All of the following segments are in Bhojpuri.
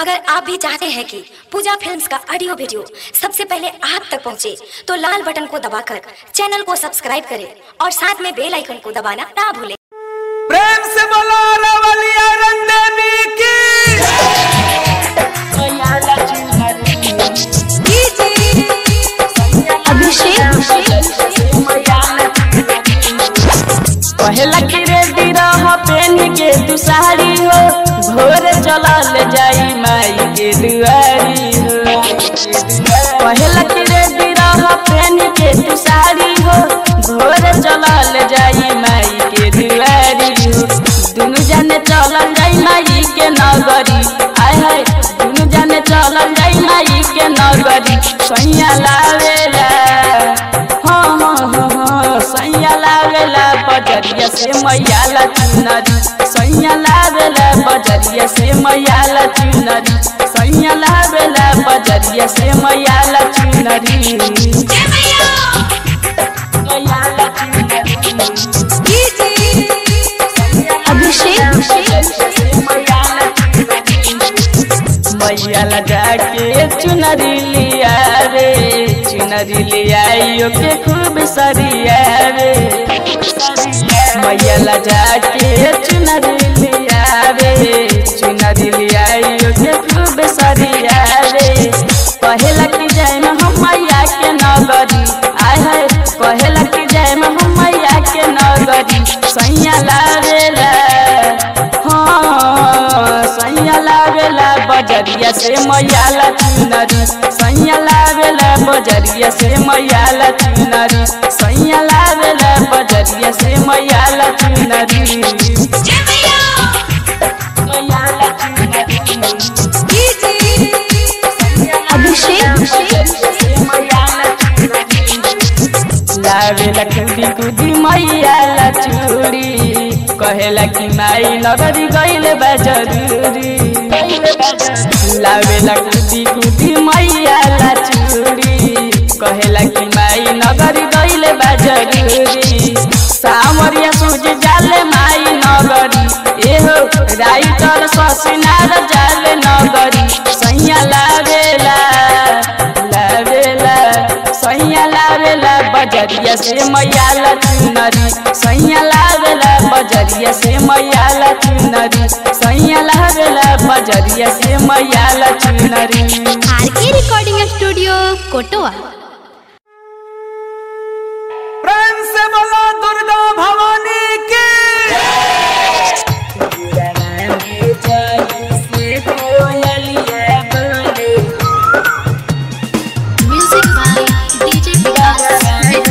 अगर आप भी चाहते हैं कि पूजा फिल्म्स का ऑडियो वीडियो सबसे पहले आप तक पहुंचे, तो लाल बटन को दबाकर चैनल को सब्सक्राइब करें और साथ में बेल आइकन को दबाना ना भूलें प्रेम से बोलो रवलिया रंदेवी की पहला की रेडी रह पेन के तू साड़ी हो भोर चलल जाई माई के दुआरी हो पहला की रेडी रह पेन के तू साड़ी हो भोर चलल जाई माई के दुआरी हो दुनु जाने चलल जाई माई के नगरी आय हाय दुनु जाने चलल जाई माई के नगरी सैया लावेला हाँ हाँ हाँ हाँ सैया लावेला बजरिया से मैया ला चुनरी सैया लावेला बजरिया से मैया ला चुनरी सैया लावेला बजरिया से मैया ला चुनरी मैया ला मैया ला जाके चुनरी लिया रे चुनरी लिया के खूब सरिया रे मैया ला जाके चुनरी लिया रे चुनरी लिया के खूब सरिया रे पहला की जाय में हम मैया के नगरी आय है पहला की जाय में हम मैया के नगरी सैया लावेला हाँ सैया लावेला बजरिया से मैया ला चुनरी सैया लावेला बजरिया से मैया ला चुनरी सैया लावेला बजरिया से मैया ला चुनरी मैया ला चुनरी लावेला कुदी कुदी मैया ला चूड़ी कहेला कि माई नगरी गइले बा जरूरी लावेला कुदी कुदी मैया ला चूड़ी कहेला कि माई नगरी गइले बा जरूरी सामरिया सूझ जाले माई नगरी एहो राइटर ससिनार जाले नगरी सैया लावेला लावेला सैया लावेला बजरिया से मैया ला चुनरी सैया लावेला बजरिया से मैया ला चुनरी सैया लावेला बजरिया से मैया ला चुनरी आर के रिकॉर्डिंग स्टूडियो कोटवा प्रेम से बोलो दुर्गा भवानी की म्यूजिक बाय डीजे विकास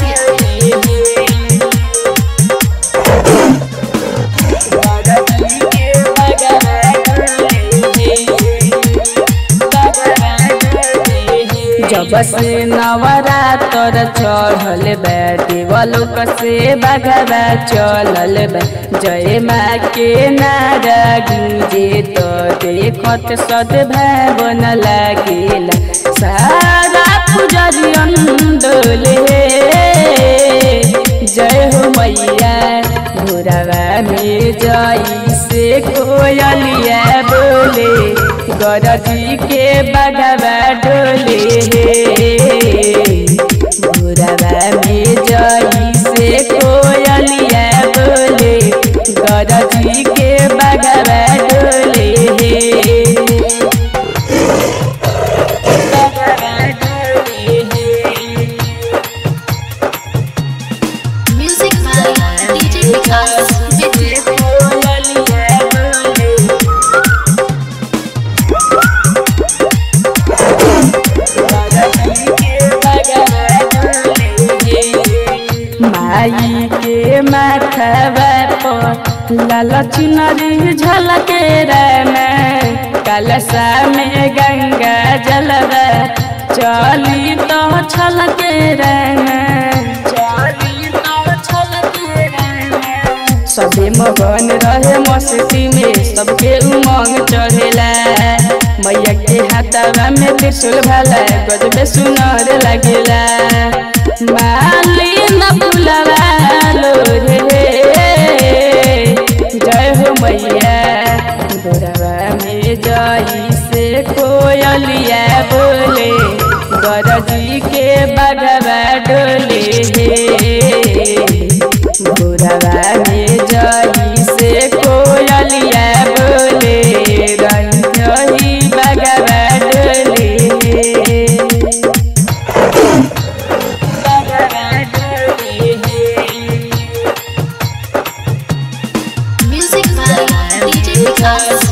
जब से नवरातर चढ़ल बा देवलोक से बगवा चलल बा जय माँ के नारा गूंजे तो देखत सद्भावन लागेला सारा पुजरियन डोले जय हो मैया भोरवा में जई से कोयलिया बोले गरजी के बगवा डोले भोरवा में जई से कोयलिया बोले गरजी के बगवा डोले बगवा डोले म्यूजिक बाय डीजे विकास माई के माथवा पर लाल चुनरी झलके में कलशा में गंगा जलवा चली तो छलके चली तो छलके सबे मगन रहे मस्ती में सबके उमंग चढ़ेला मैया के हाथवा में त्रिशूल भाला गजबे सुनर लगेला माली न फुलवा लो रे जय हो मैया गोरवा में जई से कोयलिया बोले गरजी के बगवा डोले भोरवा में जई से कोयलिया बोले रही बगवा डोले बगवा डोले Music by DJ Vikas.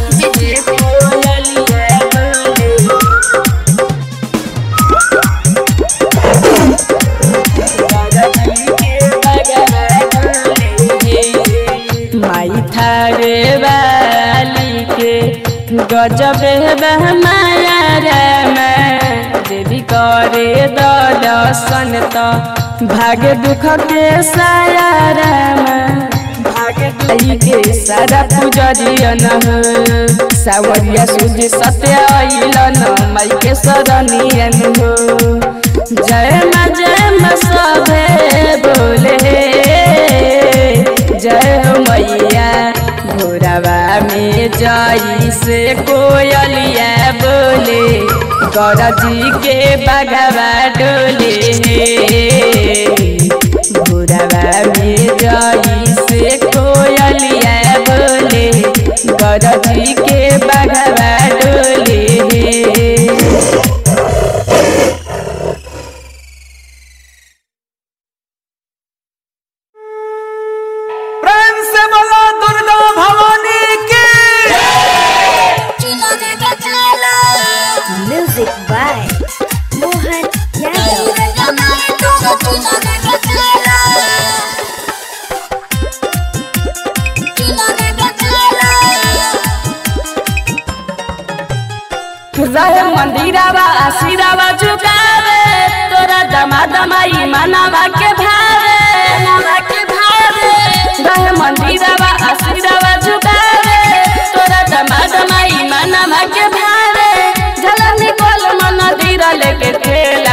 माई थारे वाली के गजब माया रे मैं देवी करे दर्शन तो भाग्य दुख के साया रे मैं भाग्य दुख के सारा पूजरियन हो सावरिया सूर्य सत्य अइलन माई के शरणियन हो जय माँ जय माँ सभे बोले जय हो मैया भोरवा में जई से कोयलिया बोले गरजी के बगवा डोले भोरवा में जई से कोयलिया बोले गरजी के बगवा डोले प्रेम से बोला दुर्गा भवानी की म्यूजिक बाय मोहन यादव रहे मंदिरावा आशीरावा झुकावे तोरा दमा दमाई मनावा के भावे मनावा के भावे रहे मंदिरावा आशीरावा झुकावे तोरा दमा दमाई मनावा के भावे झलक निकल मन दीरा लेके खेला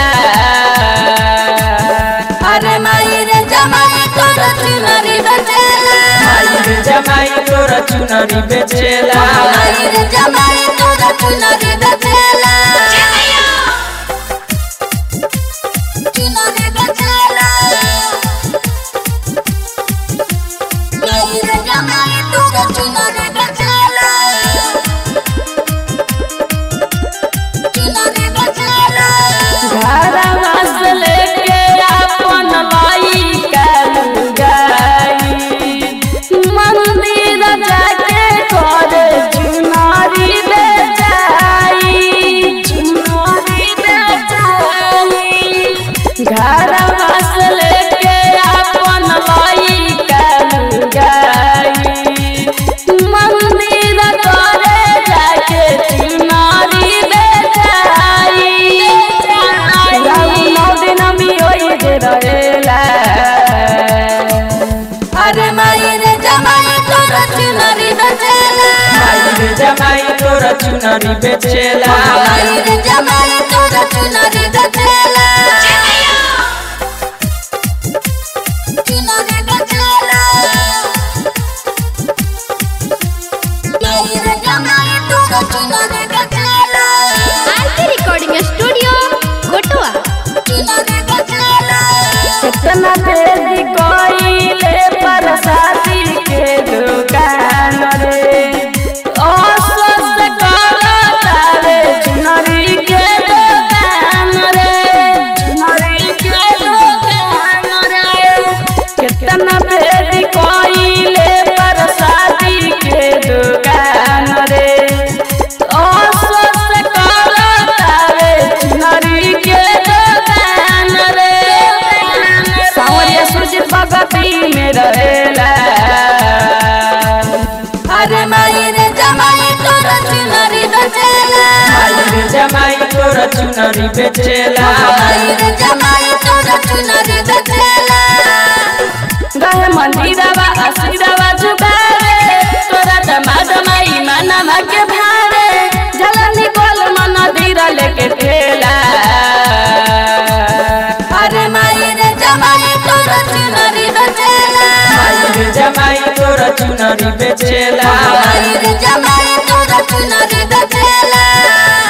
अरे माई रे जमाई तोरा चुनरी बचेला माई रे जमाई तोरा चुनरी बेचेला माई रे जमाई तोरा चुनरी बेचेला चुनरी बेचेला माई रे जमाई तोरा चुनरी बेचेला चुनरी बेचेला घरवा से लेके अपन लाई कालू गाई मंदिर जाके कर चुनारी बेचाई चुनारी बेचाई घरवा से लेके अपन लाई कालू गाई मंदिर करे जाके चुनारी बेचाई नौ दिन मी ओई दे रहेला अरे माई रे जमाई तोरा चुनरी बेचेला माई रे जमाई तोरा चुनरी बेचेला माई रे जमाई तोरा चुनरी बेचेला चुनरी बेचेला माई रे जमाई तोरा चुनरी बेचेला आरके रिकॉर्डिंग स्टूडियो कोटवा कितना तेजी कोइले परसाती के दुकान रे अस्वस्थ करो तारे चुनरी के दुकान रे चुनरी के दुकान रे कितना तेजी कोइले परसाती के दुकान रे अस्वस्थ करो तारे चुनरी के दुकान रे सावरिया सूरज भगती में रहेला अरे माई रे जमाई तोरा चुनरी बेचेला माई रे जमाई तोरा चुनरी बेचेला माई रे जमाई तोरा चुनरी बेचेला गहे मंदिरवा आशीरवा झुकावे तोरा दमा दमाई मनवा के भावे झलक निकल मन दीरा लेके खेला अरे माई रे जमाई तोरा चुनरी बेचेला माई रे जमाई तोरा चुनरी बेचेला माई रे जमाई तोरा चुनरी बेचेला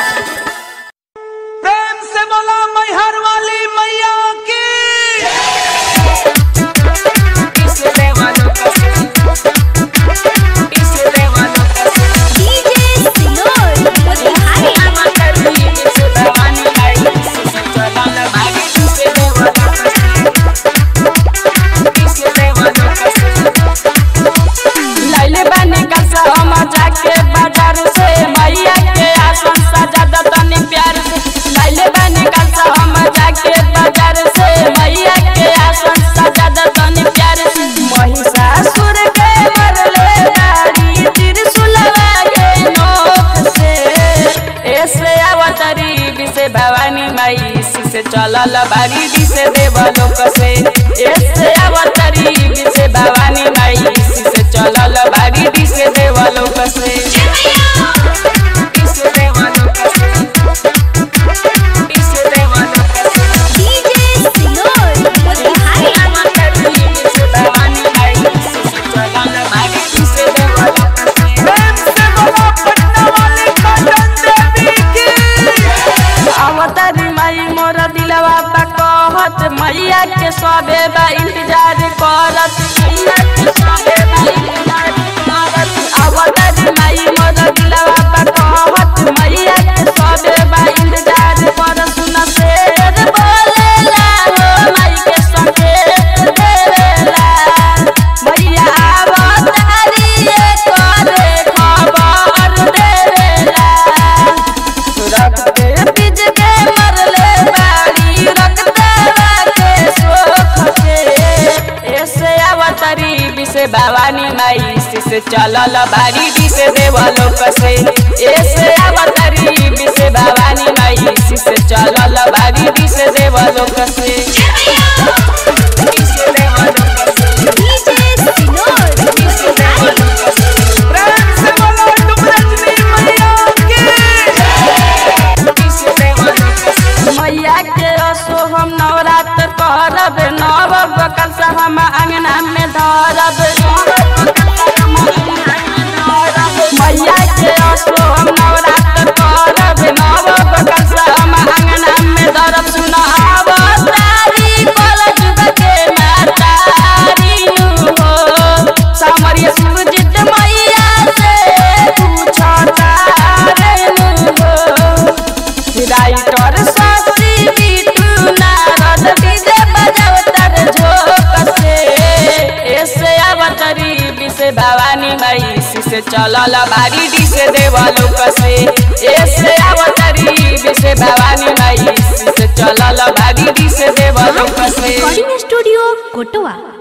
से भवानी माई से चलल बारी डी से देव लोक से ऐसे अवतरी से भवानी माई से चलल बारी डी से देव लोक से डी से देव लोक से डी से देव लोक से डीजे सिनोर मोतिहारी प्रेम से बोलो पटना वाली कटन देवी की अवतारी माई मोर दिलवा बा कहत मैया के सबे बा इंतजार करत मैया के सबे बा इंतजार करत अवतारी माई मोर दिलवा बा कहत मैया के सबे बा इंतजार कर सुन शेर बोलेला हो माई के संकेत देवेला मैया अवतारी करे खबर देवेला रखते बीज के मरले बाड़ी रखते के सोख के ऐसे अवतरी बिसे भवानी माई से चलल बाड़ी डी से देवलोक से ऐसे अवतरी बिसे भवानी माई से चलल बाड़ी डी से देवलोक से डी से देवलोक से डीजे सिनोर डी से देवलोक से प्रेम से बोलो तुम रजनी मैया की मैया के असो हम नवरात्र करब नव बकल से हम अंगना में धरब मैया के असो हम नवरात्र करब नव बकल से हम अंगना में धरब सुन आब तारी कल जुग के मातारी नु हो सामरिया सुरजित मैया से पूछ तारे नु हो राइटर सासी बिटू नारद डीजे बजावतर झोक से ऐसे अवतरी बिसे भवानी माई से चलल बारी डी से देवलोक से ऐसे अवतरी बिसे भवानी माई से चलल बारी डी से देवलोक से रिकॉर्डिंग स्टूडियो कोटवा